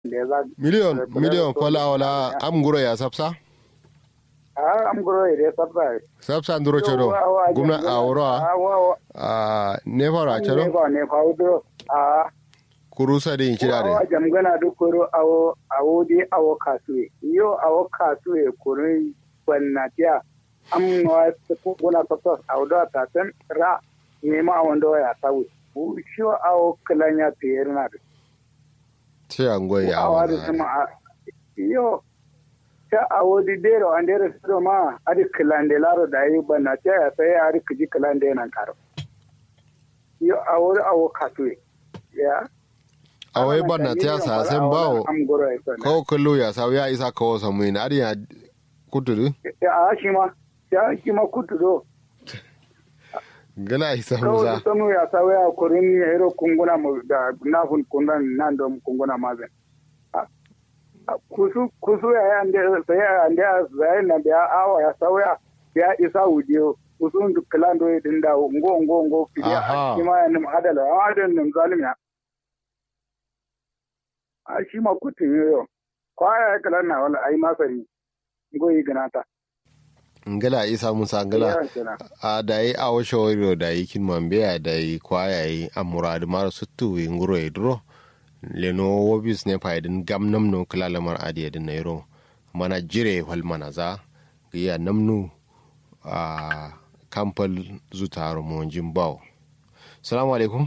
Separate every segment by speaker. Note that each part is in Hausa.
Speaker 1: miliyon miliyon kola wala am guro ya sapsa
Speaker 2: a am guro ide sabba
Speaker 1: sapsa nduro chodo gumna awro a ne fara
Speaker 2: ne
Speaker 1: chodo
Speaker 2: ba ne fa udo a
Speaker 1: kurusa de
Speaker 2: awa
Speaker 1: inchirade
Speaker 2: jamgana du koro awo awo di awo kasue yo awo kasue koro bannatia am no ko gona to awdo ta ten ra ne ma wando ya tawu sho awo kalanya tiyerna
Speaker 1: ce angoy ya
Speaker 2: awa da sama a yo ta awo di dero an dero siro ma adi kilande laro da yi bannatia ya sai adi kiji kilande nan karo yo awo awo kasue ya
Speaker 1: awai barna ta sa sen bawo
Speaker 2: am goro ya sana
Speaker 1: ko kullu ya sa ya isa ko samu ina ari ya kutudu
Speaker 2: a shi ma ya shi ma kutu do
Speaker 1: gala isa
Speaker 2: kawai
Speaker 1: musa
Speaker 2: sanu ya sa waya kurin ya hiro kunguna mu da nafun kundan nan da kunguna mazen kusu kusu ya ya ande sai ya ande sai na biya awa ya sa waya ya isa wudiyo kusu duk kalando ya dinda ngo ngo ngo fiya
Speaker 1: Aha.
Speaker 2: shi ma ya nim adala ya adala nim zalim ya a shi ma kutu yo kwaya ya kalan na wala ai masari ngo yi ganata
Speaker 1: ngala isa musa ngala
Speaker 2: Ya kenan.
Speaker 1: a da yi a washe wari da yi kin mambe ya da yi kwaya yi a muradu mara suttu wi nguro ya duro leno wobis ne fa idin gam namno kala lamar adi yadin na yiro mana jire wal mana za ga ya namnu a kampal zutaro mo jin bawo salamu alaikum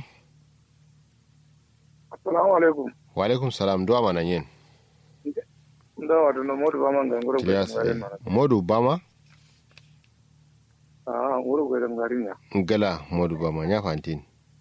Speaker 2: assalamu alaikum
Speaker 1: wa alaikum salam duwa mana yin
Speaker 2: da wato na modu ba man gangaro ko
Speaker 1: Tilias,
Speaker 2: ngare
Speaker 1: eh,
Speaker 2: mana
Speaker 1: modu bama
Speaker 2: ah wuro ko dan ngari nya
Speaker 1: ngala modu bama nya fantin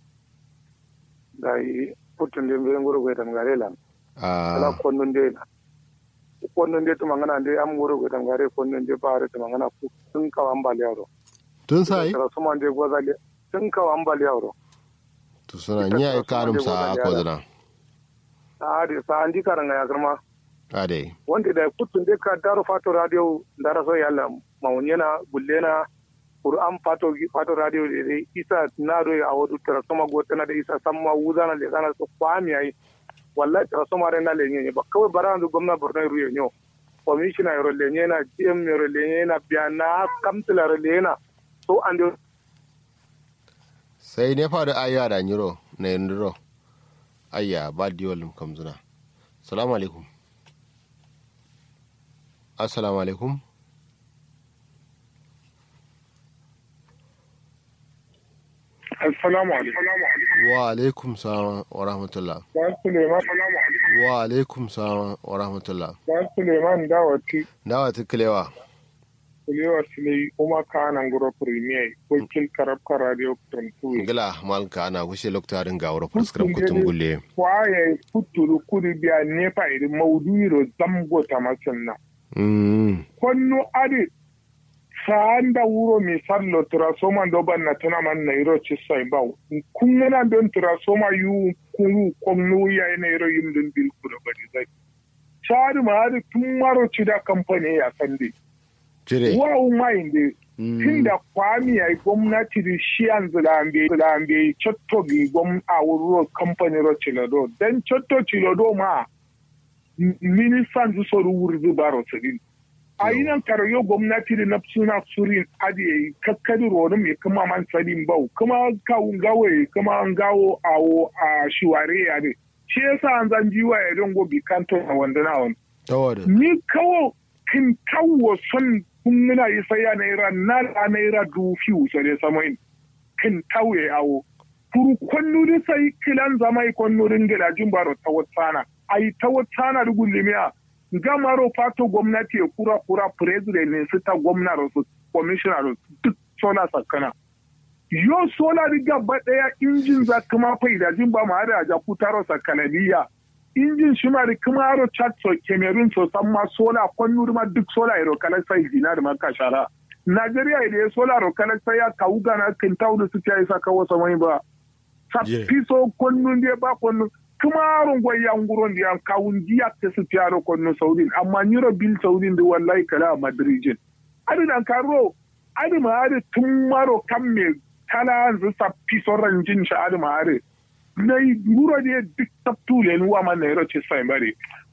Speaker 2: dai putun de be ngoro ko dan ngare lan ala
Speaker 1: a
Speaker 2: konnun de na konnun de to mangana de am ngoro ko dan ngare konnun de bare to mangana ku tun ka ambali yaro
Speaker 1: tun sai
Speaker 2: tara suma de gozali tun ka ambali yaro
Speaker 1: to suna nya ai kanum sa ko zana
Speaker 2: ah de sa andi karanga ya karma
Speaker 1: ade
Speaker 2: wanda da kutun de ka daro fato radio dara so yalla mawnyena gullena qur'an fato fato radio de de isa na do ya wodu tara soma gotana da isa samma wuzana le kana so kwami ai wallahi tara soma re na le nyenye ba kawai barandu gwamna borno ruye nyo commissioner ro le nyena gm ro le nyena biana kamtila ro le nyena so ande
Speaker 1: sai ne fa da ayya da nyiro na yandiro ayya ba diwalum kam zuna salamu alaikum assalamu alaikum
Speaker 2: assalamu alaikum
Speaker 1: wa alaikum salam wa rahmatullah
Speaker 2: ba suleiman
Speaker 1: wa alaikum salam wa rahmatullah
Speaker 2: ba suleiman dawati
Speaker 1: dawa tukulewa
Speaker 2: kulewa silai kuma ka nan guro premier wakil karabka radio tantuwe
Speaker 1: ngala malka ana kushe loktarin ga wuro prescribe kutun gulle
Speaker 2: kwaye kuturu kuri biya nefa iri mauduiro zamgo ta masanna
Speaker 1: mm
Speaker 2: konno adi saanda wuro mi sallo trasoma do banna tana man nairo cissay baw kungana don trasoma yu kunu komnu ya nairo yimdun bil kudo bari zai sari ma adi tumaro cida company ya sande
Speaker 1: jire
Speaker 2: wa umainde
Speaker 1: Mm.
Speaker 2: tunda kwami ya gwamnati da shi an zilambe zilambe cotto bi gwam a wuro kamfani ro cilodo dan cotto cilodo ma m- ministan su soru wurzi baro sidin a yi nan karayo gwamnati da na suna surin adi kakkadi ronu mai kuma man sadin bau kuma kawun gawaye kuma an gawo awo a shiware ya ne shi yasa an zan jiwa ya ringo bi kanto a wanda na wani
Speaker 1: tawada
Speaker 2: ni kawo kin kawo son kun nuna yi sai ya naira na la naira du fiu sare samain kin tawe awo kuru konnuri sai kilan zama i konnurin gilajin baro ta watsana ai ta watsana dugun limiya gamaro fato gwamnati ya kura kura president ne su ta gwamnati su commissioner su duk sola sakana yo sola riga ba daya injin za kuma faidajin ba ma da ja kutaro sakanaliya injin shi ma da kuma aro chat so cameroon so san ma sola kwannu ma duk sola iro kala sai dina da maka shara Najeriya da ya sola ro kala sai ya kawu gana kin tawu su ta isa kawo samai ba
Speaker 1: Yeah.
Speaker 2: sappi so kwannu ne ba kwannu kuma aron gwaya nguron da yan kawun jiya ta su tiyaro kwannu saudin amma niro bil saudin da wallahi kala a madrijin adi dan karo adi ma adi tun maro kan me tala zu sappi so ranjin shi adi ma adi na yi buro da duk tabtu le nuwa ma na yaro ce sai bari